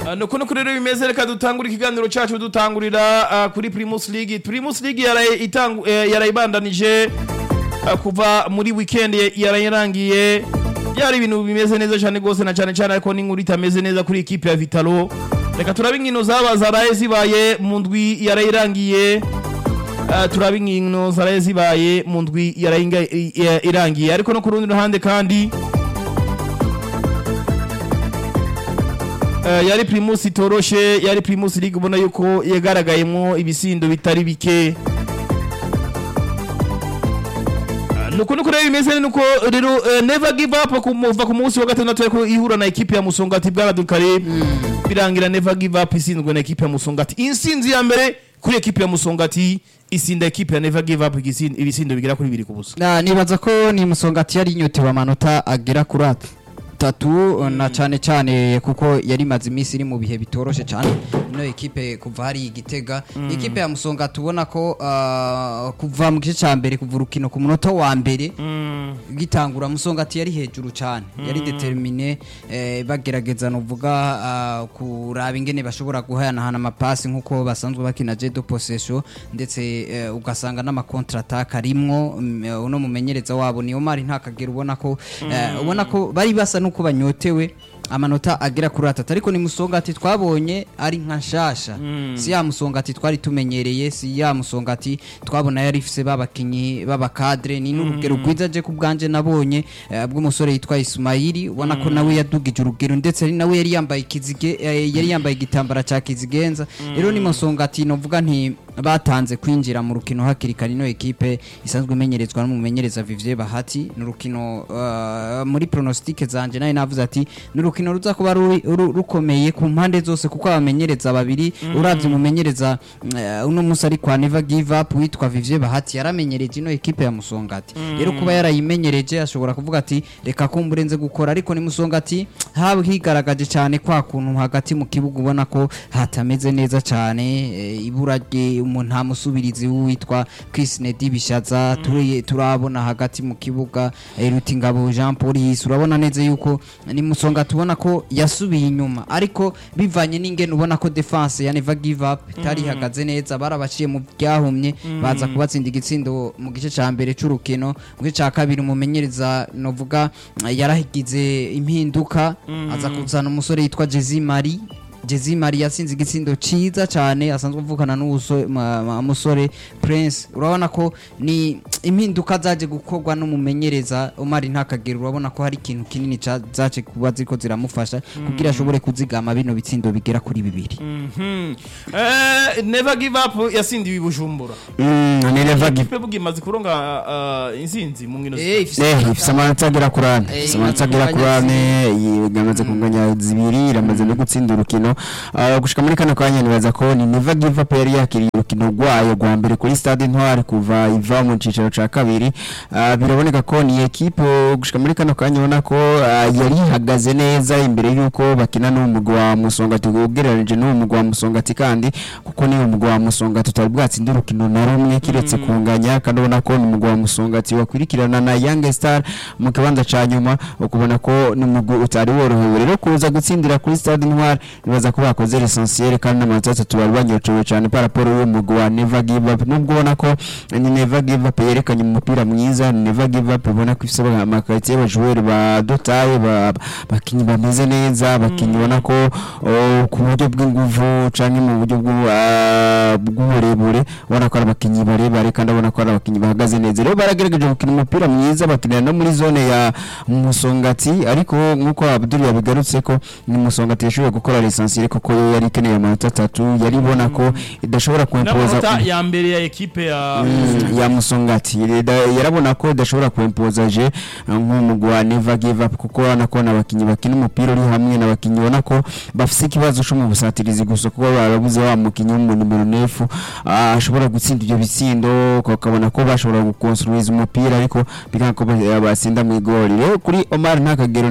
Ah, nuko nuko rero bimeze reka dutangure ikiganiro cyacu dutangurira ah, kuri Primus League Primus League yaraye itangu eh, yarayibandanije ah, kuva muri weekend ye- yarayirangiye byari ibintu bimeze neza cyane rwose na cyane cyane ariko n'inkuru itameze neza kuri equipe ya Vitalo reka turabe inkino zaba zaraye zibaye mu ndwi yarayirangiye Ah, turabe inkino zaraye zibaye mu ndwi yarayinga- i- i- irangiye ariko no ku rundi ruhande kandi Eh, yari primus itoroshe yari primus league ubona yuko yagaragayemo ibisindo bitari bike Ah, nuko nuko rero bimeze nuko rero eh, never give up kumuva ku munsi wa gatandatu ariko ihura na ekipe ya musongati bwana dukare birangira never give up isinzwe na ekipe ya musongati insinzi ya mbere kuri ekipe ya musongati isinda ekipe ya never give up igisindo- ibisindo bigera kuri bibiri ku busa Na, nibaza ko ni musongati yari inyotewe amanota agera kuri atatu na cyane cyane kuko yari imaze iminsi iri mu bihe bitoroshe cyane ino ekipe kuva hari igitega ekipe ya musongati ubona ko ah, kuva mu gice cya mbere kuva urukino ku munota wa mbere gitangura musongati yari hejuru cyane yari determine eh, bagerageza nuvuga ah, kuraba ingene bashobora guhanahana amapasi nk'uko basanzwe bakina jedo possession ndetse eh, ugasanga n'amakontra attack arimwo mm, eh, uno mumenyereza wabo niyo mari ntakagera ubona ko eh, ubona ko bari basa nuko banyotewe amanota agera kuri atatu ariko ni musongati twabonye ari nka nshasha si ya musongati twari tumenyereye si ya musongati twabona yari ifise babakinyi b'abakadre ni n'urugero rwiza je ku bwanje nabonye eh, bw'umusore yitwa Ismaili ubona ko nawe yadugije urugero ndetse ari nawe yari yambaye ikizige eh, yari yambaye igitambara ca kizigenza rero ni musongati novuga nti batanze kwinjira mu rukino hakiri kare ino ekipe isanzwe imenyerezwa n'umumenyereza Vivier Bahati ni urukino uh, muri pronostique zanje nawe navuze ati ni urukino ruza kuba ruri- ru- rukomeye ku mpande zose kuko abamenyereza babiri uravye umumenyereza uh, uno musi ari kwa Never Give Up witwa Vivier Bahati yaramenyereje ino ekipe ya Musongati rero kuba yarayimenyereje ashobora kuvuga ati reka kumbure nze gukora ariko ni Musongati haba higaragaje cyane kwa kuntu hagati mu kibuga ubona ko hatameze neza cyane eh, ibura rye umuntu nta musubirizi witwa Chris Nedi Bishaza turi turabona hagati mu kibuga eh, Rutingabo Jean Paul Yisi urabona neza yuko ni musonga tubona ko yasubiye inyuma ariko bivanye n'ingene ubona ko defense ya Never Give Up itari ihagaze neza barabaciye mu byahumye baza kubatsinda igitsindo mu gice ca mbere c'urukino mu gice ca kabiri umumenyereza novuga eh, yarahigize impinduka aza kuzana umusore yitwa Jezi Marie Jezi Marie yatsinze igitsindo ciza cyane asanzwe avukana n'umusore Prince urabona ko ni impinduka zaje gukorwa n'umumenyereza Omar Ntakagera urabona ko hari ikintu kinini ca- zaje kuba ziko ziramufasha kugira ashobore kuzigama bino bitsindo bigera kuri bibiri Mhm. Eh, never give up yasindiwe i bujumbura Mm, ni never give ikipe bugi imaze kuronga ah, intsinzi mu nkino Eh, ifise- Eh, ifise amanota agera kuri ane Eh, ifise amanota agera kuri imaze ane yamaze kunganya zibiri iramaze no gutsinda urukino Ah, gushika muri kano kanya nibaza ko ni never give up yari yakiriye urukino rwayo rwa mbere kuri stade ntwari kuva iva mu cicaro ca kabiri Ah, biraboneka ko ni ekipe gushika muri kano kanya ubona ko ah, yari ihagaze neza imbere y'uko bakina n'uwo mugwi wa musongati ugereranije n'uwo mugwi wa musongati kandi kuko niwo mugwi wa musongati utari bwatsinda urukino na rumwe kiretse kunganya kandi ubona ko ni umugwi wa musongati wakurikirana na young star mu kibanza ca nyuma ukubona ko ni umugwi utari worohewe rero kuza gutsindira kuri stade ntwari nibaza ko bakoze l'essentiel kandi n'amanota atatu bari banyotewe cyane par rapport y'uwo mugwi wa never give up nubwo ubona ko ni never give up yerekanye umupira mwiza ni never give up ubona ko ifise amakaritiye y'abajoueur ba dotaye ba- bakinyi bameze neza abakinyi ubona ko oh, ku buryo bw'inguvu canke mu buryo bw'u- ah, bw'uburebure ubona ko ari abakinyi barebare kandi ubona ko ari abakinyi bahagaze neza rero baragerageje gukina umupira mwiza bakinira no muri zone ya musongati ariko nk'uko abdul yabigarutse ko ni musongati yashoboye gukora l'essentiel kuko yo yari ikeneye amanota atatu yari ibona ko idashobora kuimpoza n'amanota ya mbere ya ekipe ya Mm, ya musongati Reda- yarabona ko idashobora kuimpoza je uh, nk'umugwi wa never give up kuko urabona ko n'abakinyi bakina umupira uri hamwe n'abakinyi ubona ko bafise ikibazo co mu busatirizi gusa kuko barabuze wa mukinyi wo mu nimero nefu ah, ashobora gutsinda ivyo bitsindo ukabona ko bashobora gukonstruiza umupira ariko bikanga ko ba- batsinda mu igori rero kuri Omar ntakagero